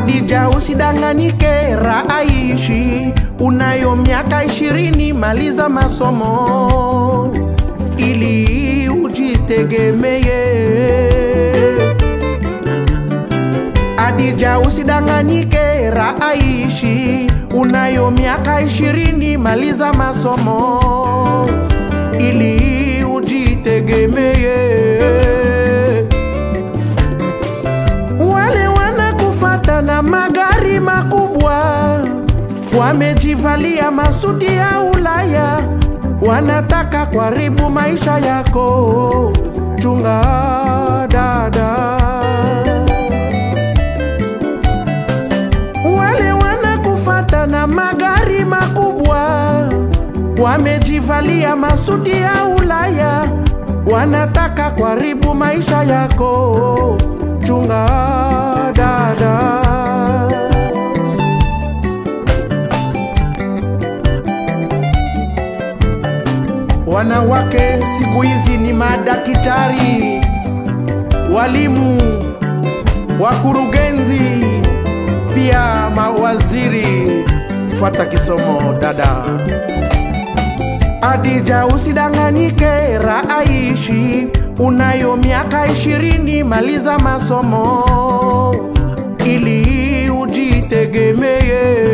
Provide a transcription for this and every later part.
Adija, usidanganyike, raaishi unayo miaka ishirini, maliza masomo ili ujitegemee. Adija, usidanganyike, raaishi unayo miaka ishirini, maliza masomo ili ujitegemee. Wale wanakufata na magari makubwa, wamejivalia masuti ya Ulaya, wanataka kuharibu maisha yako. Chunga dada. Wale wanakufata na magari makubwa, wamejivalia masuti ya Ulaya, wanataka kuharibu maisha yako. Chunga dada. Wanawake siku hizi ni madaktari, walimu, wakurugenzi, pia mawaziri. Fuata kisomo dada. Adija, usidanganyike, raaishi unayo miaka ishirini, maliza masomo ili ujitegemee.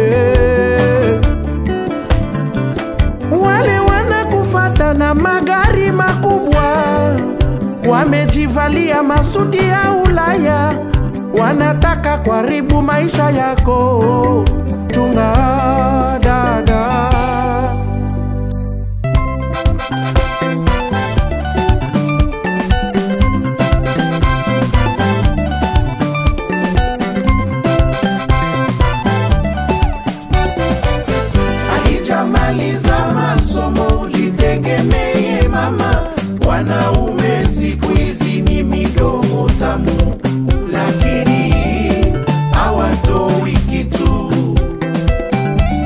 Wale wanakufata na magari makubwa, wamejivalia masuti ya Ulaya, wanataka kuharibu maisha yako. Chunga dada. Alijamaliza masomo, jitegemee mama. Wanaume siku hizi ni midomo tamu, lakini hawatoi kitu.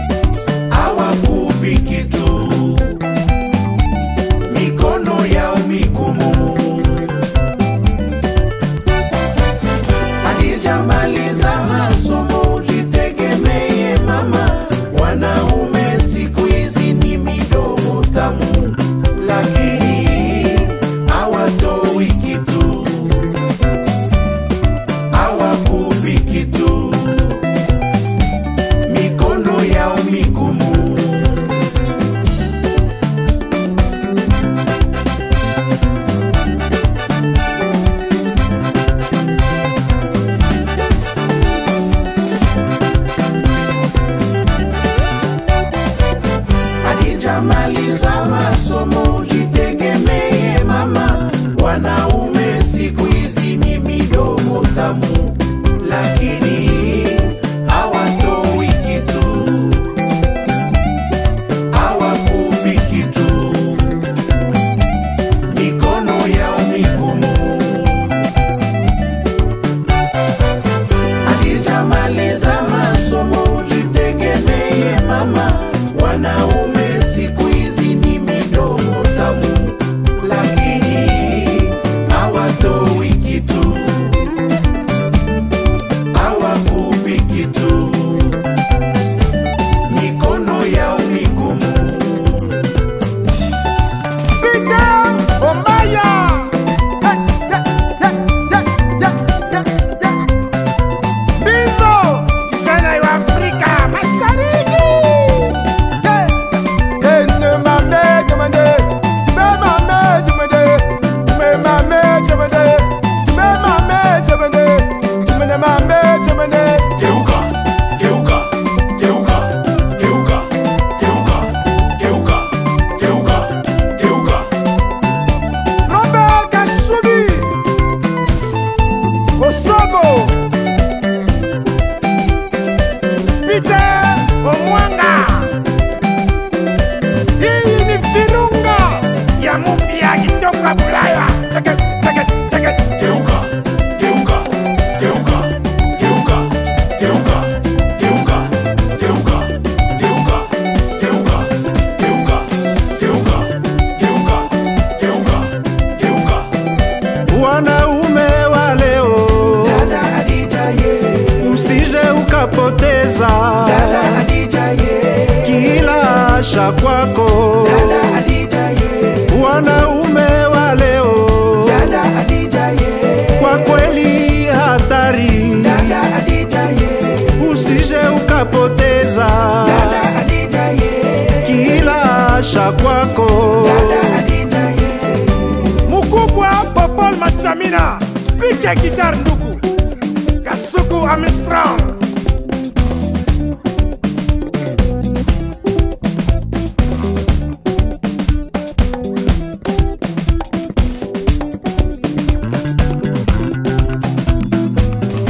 ukapoteza Dada Hadija ye, kila asha kwako Dada Hadija ye, wanaume wa leo Dada Hadija ye, kwa kweli hatari Dada Hadija ye, usije ukapoteza Dada Hadija ye, kila asha kwako Dada Hadija ye. mukubwa popol matsamina pike gitar ndugu kasuku armstrong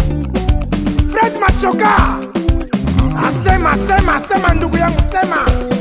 fred machoka asema sema sema ndugu yangu sema